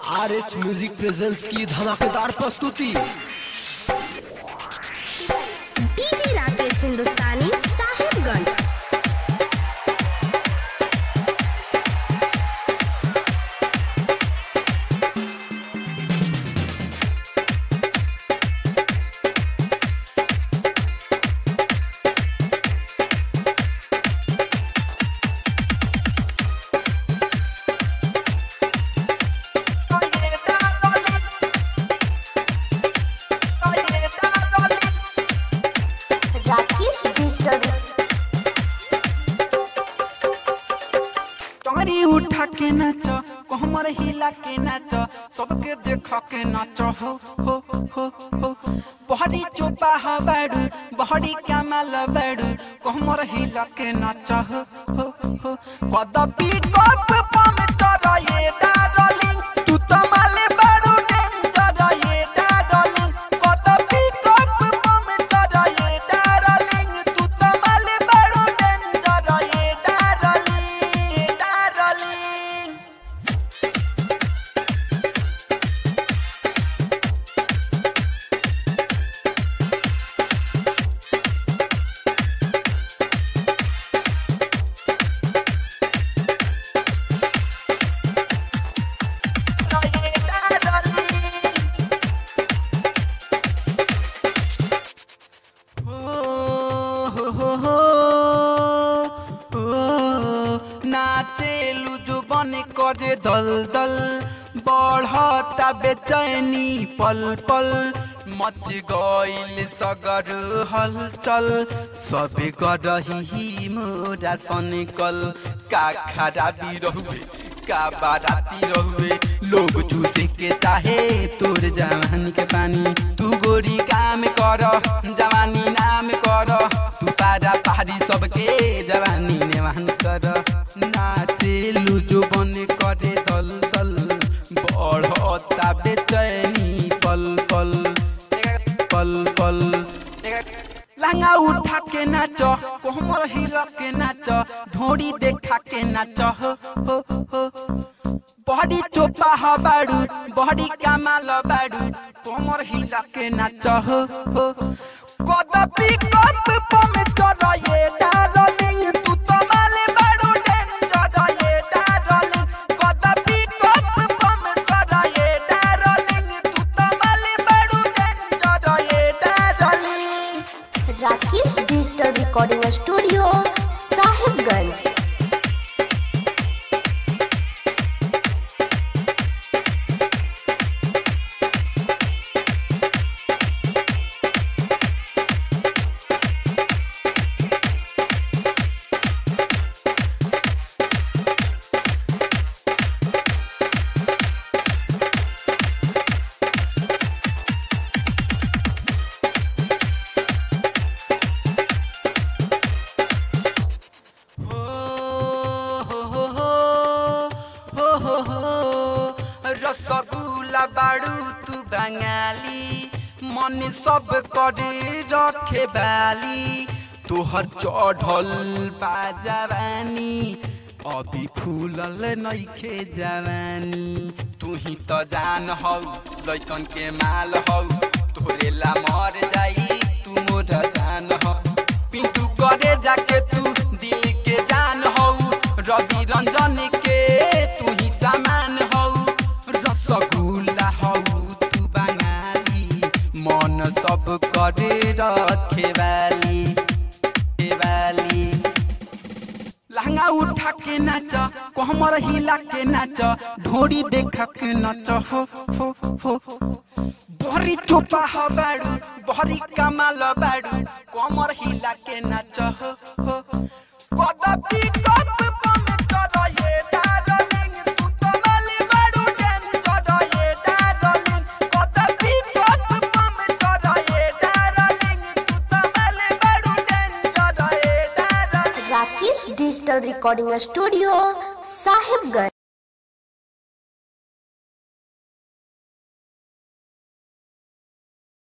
R H music presents की धमाकेदार प्रस्तुति डीजे राकेश हिंदुस्तानी साहिबगंज राकेश डिजिटल टंगरी उठा के नाच कोहमर हिला के नाच सबके देख के नाच हो हो हो हो बहरी चोपा ह बाड़ू बहरी कमाल बाड़ू कोहमर हिला के नाच हो हो हो कदपि कप पम तर ये डार्लिंग तू तो माले बाड़ू डेंजर ये डार्लिंग कदपि कप पम तर ये डार्लिंग तू तो माले बाड़ू डेंजर ये डार्लिंग डार्लिंग नाचेलु जो बन करे दल दल बढ़ता बेचैनी पल पल मच गइल सगर हलचल सबे करही मोरा सनकल का खराबी रहुए का बाराती रहुए लोग चूसे के चाहे तोर जवानी के पानी तू गोरी काम कर जवानी नाम कर तू पारा पहाड़ी सबके जवानी नेवान कर नाचेलु जो बन करे दल दल बढ़ता बेचैनी पल पल पल पल लहंगा उठा के नाच कोमर हिल के नाच ढोड़ी देखा के नाच हो हो हो बॉडी चोपा ह बाड़ू बॉडी कमाल बाड़ू कोमर हिल के नाच हो हो कदपि कप पम चल ये डार्लिंग तू तो माले बाड़ू डेंजर ये डार्लिंग कदपि कप पम चल ये डार्लिंग तू तो माले बाड़ू डेंजर ये darling Rakesh digital recording studio Sahibganj rasgulla बाड़ू तू बंगाली मन सब करे रखे बाली तोहर चढ़ल बा जवानी अभी फूलल नइखे जवानी तू ही त जान हौ लैकन के माल हौ तोरे ला मर जाई तू मोर जान हौ पिंटू करे जाके तू दिल के जान हौ रवि रंजन के तू ही सामान हौ रसगुल्ला हौ तू बंगाली मन सब करे रखे वाली वाली लहंगा उठा के नाच कोहमर हिला के नाच ढोरी देखा के नाच हो हो हो बहरी चोपा ह बाड़ू बहरी कमाल बाड़ू कोमर हिला के नाच हो हो कदपि कप पम तर ये डार्लिंग तू तो माली बाड़ू डेंजर ये डार्लिंग कदपि कप पम तर ये डार्लिंग तू तो माली बाड़ू डेंजर ये darling Rakesh digital recording studio Sahibganj